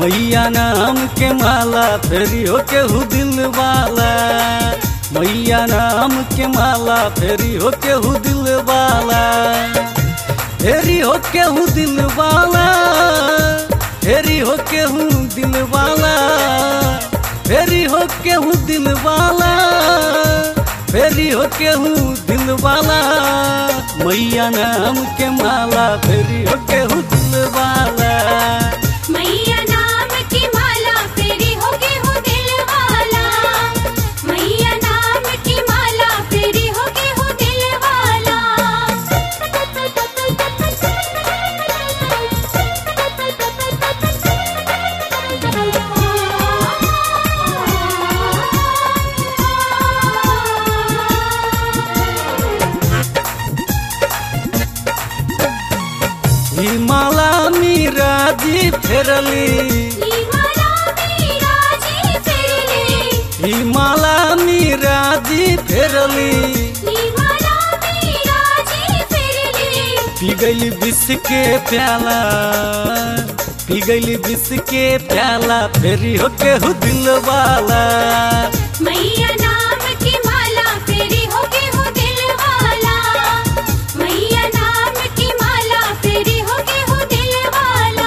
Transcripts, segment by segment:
मैया नाम के माला फेरी हो केहू दिल वाला मैया नाम के माला फेरी हो केहू दिल वाला फेरी हो केहू दिल वाला फेरी हो केहू दिल वाला फेरी हो केहू दिल वाला फेरी हो केहू दिल वाला मैया नाम के माला फेरी हो केहू दिल वाला मैया नाम की माला फेरी हो के हो दिल वाला मैया नाम की माला फेरी हो के हो दिल वाला ही माला मीरा जी फेरली ई माला मेरा जी फेरली ही माला मीरा जी फेरली ई माला मेरा जी फेरली पी गई विष के प्याला पी गई विष के प्याला फेरी हो केहू दिल वाला मैया नाम की माला फेरी हो के हो दिल वाला मैया नाम की माला फेरी हो के हो दिल वाला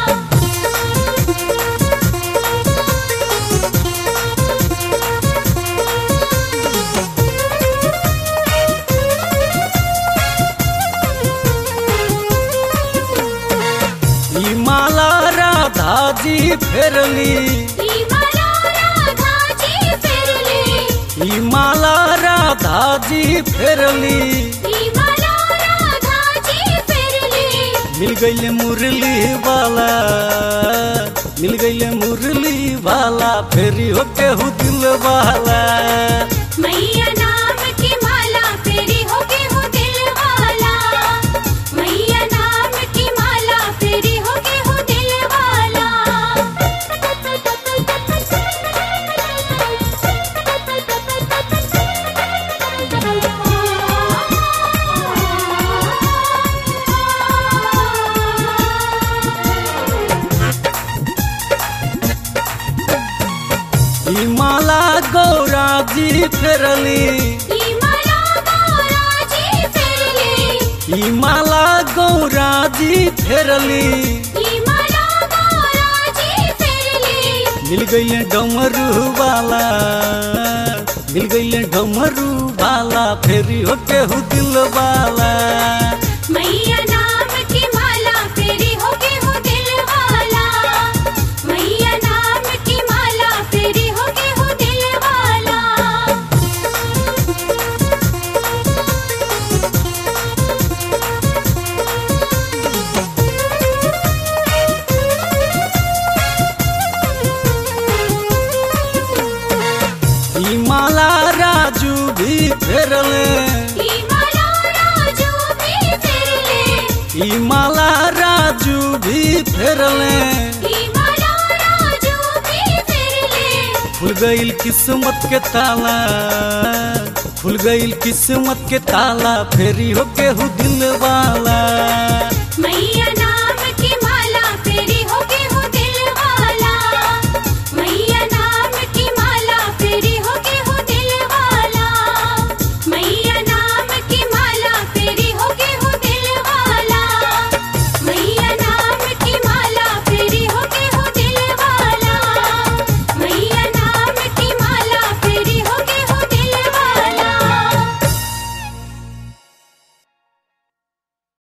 ही माला राधा जी फेरली ई माला राधा जी फेरली ही माला राधा जी फेरली ई माला राधा जी फेरली मिल गई मुरली वाला मिल गई मुरली वाला फेरी हो केहू दिल वाला मैया नाम की माला फेरी हो के हो दिल वाला मैया नाम की माला फेरी हो के हो दिल वाला ही माला गौरा जी फेरली ई माला गौरा जी फेरली ही माला गौरा जी फेरली ई माला गौरा जी फेरली मिल गई डमरू वाला मिल गई डमरू वाला फेरी हो केहू दिल वाला मैया नाम की माला फेरी हो के हो दिल वाला मैया नाम की माला फेरी हो के हो दिल वाला ही माला राजू भी फेरले ई माला राजू भी फेरले ही माला राजू भी फेरले ई माला राजू भी फेरले खुल गईल किस्मत के ताला खुल गईल किस्मत के ताला फेरी हो केहू दिल वाला